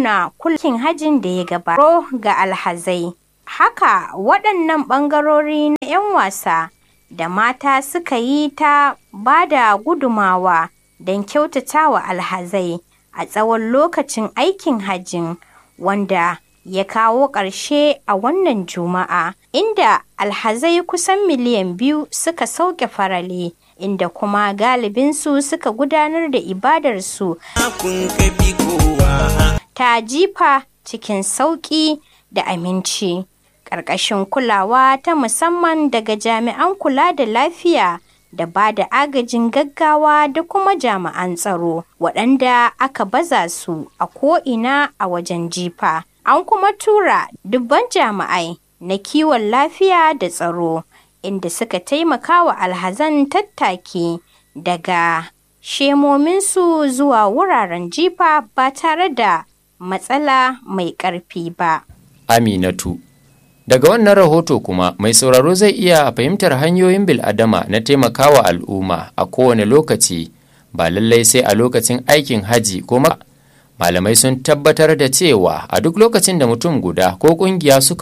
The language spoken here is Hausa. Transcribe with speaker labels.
Speaker 1: nuna kulkin hajin da ya gabaro ga alhazai. Haka waɗannan ɓangarori na 'yan wasa da mata suka yi ta ba da gudumawa don kyautata wa alhazai a tsawon lokacin aikin hajjin wanda ya kawo ƙarshe a wannan juma'a inda alhazai kusan miliyan biyu suka sauke farale inda kuma galibinsu suka gudanar da ibadarsu ta jifa cikin sauƙi da aminci ƙarƙashin kulawa ta musamman daga jami'an kula da lafiya da ba da agajin gaggawa da kuma jami'an tsaro waɗanda aka baza su a ko'ina a wajen jifa an kuma tura dubban jami'ai na kiwon lafiya da tsaro inda suka taimaka wa alhazan tattaki daga shemominsu zuwa wuraren jifa ba tare da matsala mai ƙarfi ba.
Speaker 2: Aminatu Daga wannan rahoto kuma mai sauraro zai iya fahimtar hanyoyin bil'adama na taimakawa al'umma a kowane lokaci ba lallai sai a lokacin aikin haji ko malamai sun tabbatar da cewa a duk lokacin da mutum guda ko ƙungiya suka